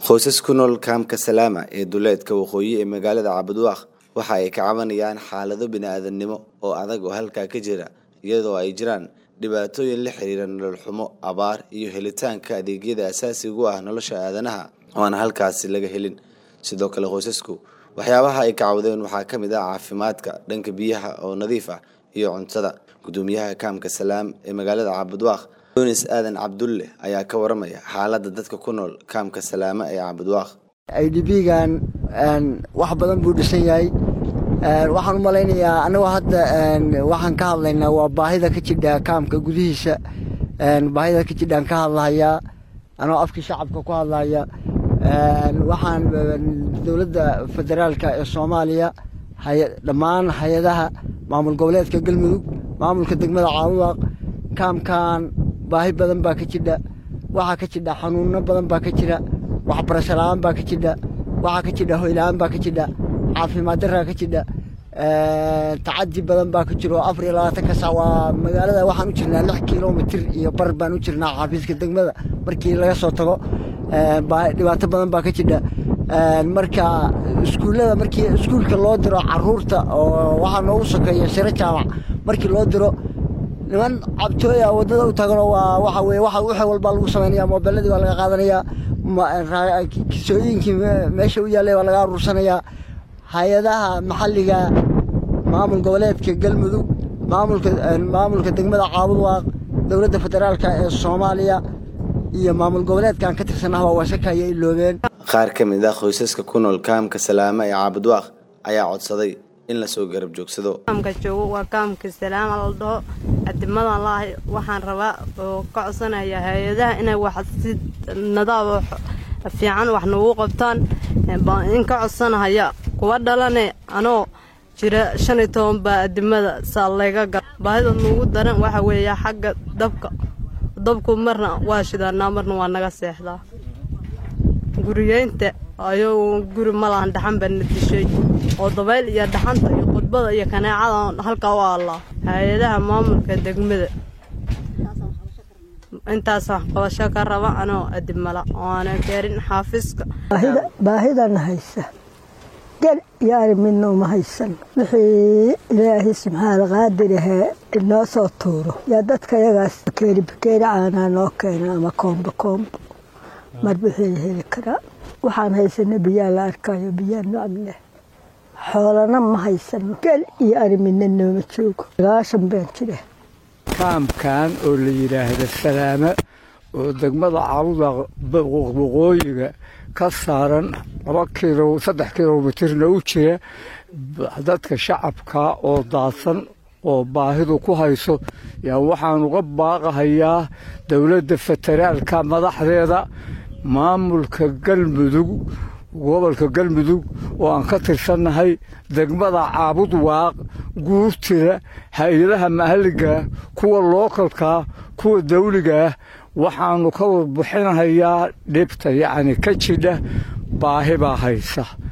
qoysas ku nool kaamka salaama ee duleedka waqooyi ee magaalada cabudwaaq waxa ay ka cabanayaan xaalado bini-aadamnimo oo adag oo halkaa ka jira iyadoo ay jiraan dhibaatooyin la xiriira nolol xumo abaar iyo helitaanka adeegyada asaasiga u ah nolosha aadanaha oo aan halkaasi laga helin sidoo kale qoysasku waxyaabaha ay ka cawdeen waxaa ka mid ah caafimaadka dhanka biyaha oo nadiif ah iyo cuntada gudoomiyaha kaamka salaam ee magaalada cabudwaaq yunis aadan cabdulle ayaa ka waramaya xaaladda dadka ku nool kaamka salaama ee cabudwaaq i d b-gan wax badan buu dhisan yahay waxaan u malaynayaa anagoo hadda waxaan ka hadlaynaa waa baahida ka jidha kaamka gudihiisa baahida ka jidhaan ka hadlahayaa anoo afkii shacabka ku hadlaya waxaan dowladda federaalka ee soomaaliya dhammaan hay-adaha maamul goboleedka galmudug maamulka degmada caabudaaq kaamkan baahi badan baa ka jidha waxaa ka jidha xanuuno badan baa ka jira waxbarasho la-aan baa ka jidha waxaa ka jidha hoyla-aan baa ka jidha caafimaad daraa ka jidha tacadi badan baa ka jiro afar iyo labaatanka sac waa magaalada waxaan u jirnaa lix kilomitir iyo bar baan u jirnaa xafiiska degmada markii laga soo tago dhibaato badan baa ka jidha marka iskuullada markii iskuulka loo diro caruurta oo waxaa noogu sokeeya shiro jaamac markii loo diro niman cabtooya wadada u taganoo waa waxa weye waxa wixii walbaa lagu samaynaya moobeeladii baa laga qaadanayaa kisooyinkii meesha u yaallay baa laga aruursanayaa hay-adaha maxalliga maamul goboleedka galmudug maamulka degmada caabudwaaq dowladda federaalka ee soomaaliya iyo maamul goboleedkan ka tirsanah waa wasakaya iloobeen qaar ka mid ah qoysaska ku nool kaamka salaama ee caabudwaaq ayaa codsaday in lasoo garab joogsado kaamka joogo waa kaamka salaama la dhaho adimadan laahay waxaan rabaa oo ka codsanaya hay-adaha inay wax si nadaab fiican wax noogu qabtaan in ka codsanahaya kuwa dhalane anoo jira shan iyo toban baa adimada saa layga gal baahida nuugu daran waxa weeya xagga dabka dabku marna waa shidaanaa marna waa naga seexdaa guriyeynta ayuu guri malahan dhaxan baa na dishay oo dabayl iyo dhaxanta iyo qudbada iyo kaneecada halkaa u aallaa hay-adaha maamulka degmada intaas wax qabasho ka raba anoo adimala oo aana gaarin xaafiska baahidana haysa gel yaari midna uma haysan wixii ilaahay subxaana qaadirahee inoo soo tuuro yaa dadka yagaas bakeeri bakeeri caanaa noo keena ama koombo koombo mar wixii la heli karaa waxaan haysana biyaa la arkayo biyaa nocab leh xoolana ma haysano gel iyo ari midna nooma joogo sagaashan baan jira kaamkan oo la yidhaahda salaamo oo degmada caabuda waqooyiga ka saaran laba kilo saddex kilomitirna u jira dadka shacabka oo daadsan oo baahidu ku hayso yaa waxaan uga baaqahayaa dowladda federaalka madaxdeeda maamulka galmudug gobolka galmudug oo aan ka tirsannahay degmada caabud waaq guurtida hay-adaha maxalligaah kuwa lookalkaa kuwa dawligaah waxaannu ka warbixinahayaa dhibta yacni ka jidha baahi baa haysa